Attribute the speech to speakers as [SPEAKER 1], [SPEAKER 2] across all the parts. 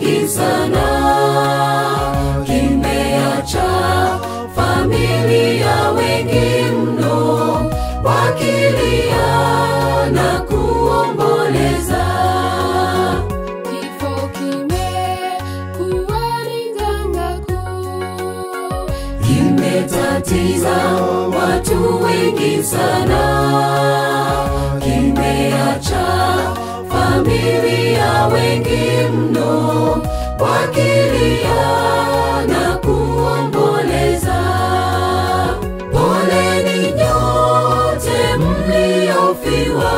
[SPEAKER 1] wengi sana, kimeacha familia wengi mno, wakilia na kuomboleza.
[SPEAKER 2] Kifo kimekuwa ni janga kuu.
[SPEAKER 1] kimetatiza watu wengi sana, kimeacha familia wengi mno, wakilia na kuomboleza. Poleni nyote mliofiwa,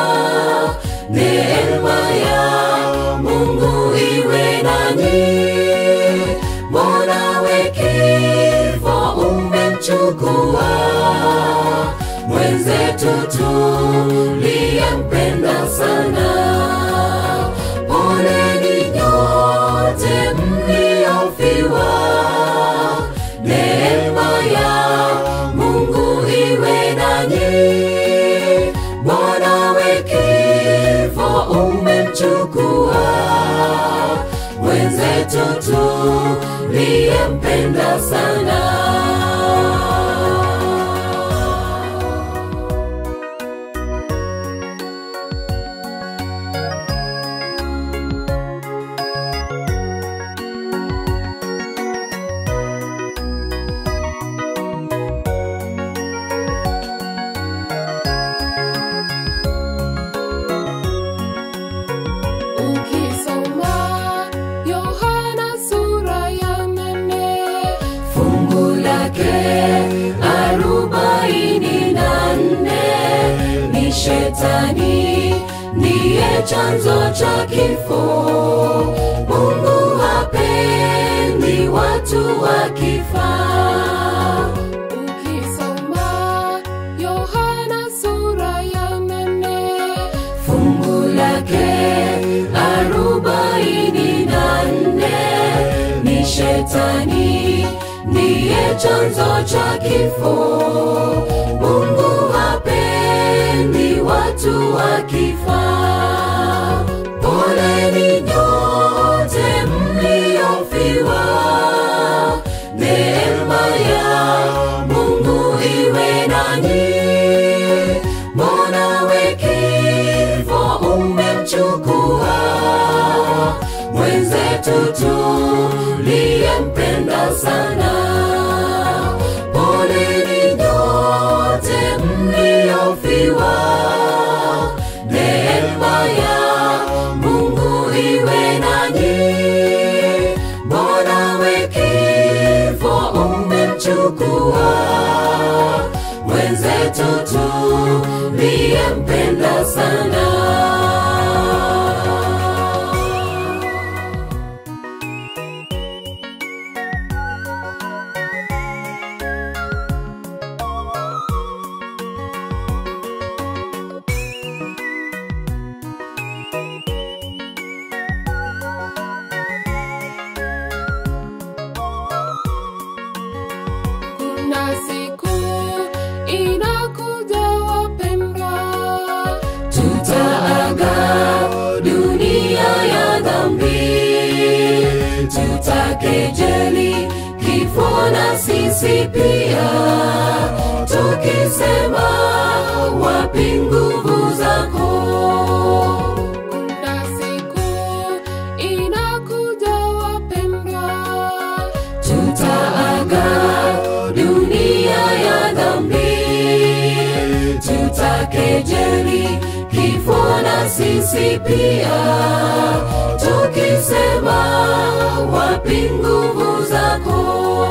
[SPEAKER 1] neema ya Mungu iwe nanyi. Mbona wekifo umemchukua mwenzetu tuliyempenda sana? Poleni nyote mliofiwa, neema ya Mungu iwe nanyi. Mbona wekifo umemchukua mwenzetu tuliyempenda sana.
[SPEAKER 2] Ukisoma Yohana sura ya nane
[SPEAKER 1] fungu lake arobaini na nne ni shetani ndiye chanzo cha kifo. Mungu hapendi watu wakifa.
[SPEAKER 2] Ukisoma Yohana sura ya nane
[SPEAKER 1] fungu lake arobaini na nne ni shetani ndiye chanzo cha kifo. Mungu hapendi watu wakifa. Poleni nyote mliofiwa, neema ya Mungu iwe nanyi. Mbona wekifo umemchukua mwenzetu tuliyempenda sana? Poleni nyote mliofiwa, neema ya Mungu iwe nanyi. Mbona wekifo umemchukua mwenzetu tuliyempenda sana.
[SPEAKER 2] Kuna siku inakuja wapendwa,
[SPEAKER 1] tutaaga dunia ya dhambi, tutakejeli kifo na sisi pia, tukisema wapi nguvu zako?
[SPEAKER 2] kuna siku inakuja wapendwa,
[SPEAKER 1] tutaaga dunia ya dhambi, tutakejeli kifo na sisi pia, tukisema wapi nguvu zako?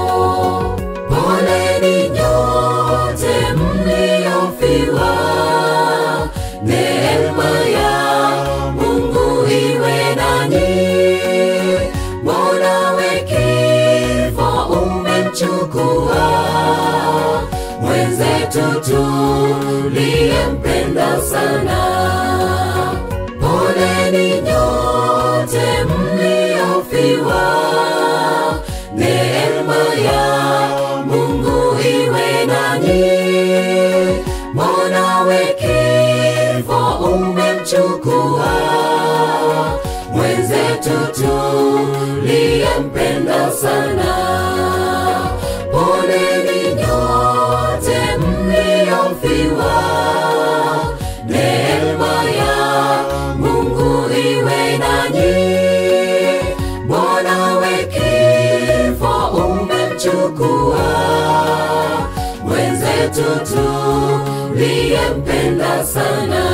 [SPEAKER 1] Poleni nyote mliofiwa, neema ya Mungu iwe nanyi. Mbona wekifo umemchukua mwenzetu tuliyempenda sana? Poleni nyote mliofiwa, neema ya Mungu iwe nanyi. Mbona wekifo umemchukua mwenzetu tu sana. Poleni nyote mliofiwa, neema ya Mungu iwe nanyi. Mwanawe kifo umemchukua mwenzetu tuliyempenda sana.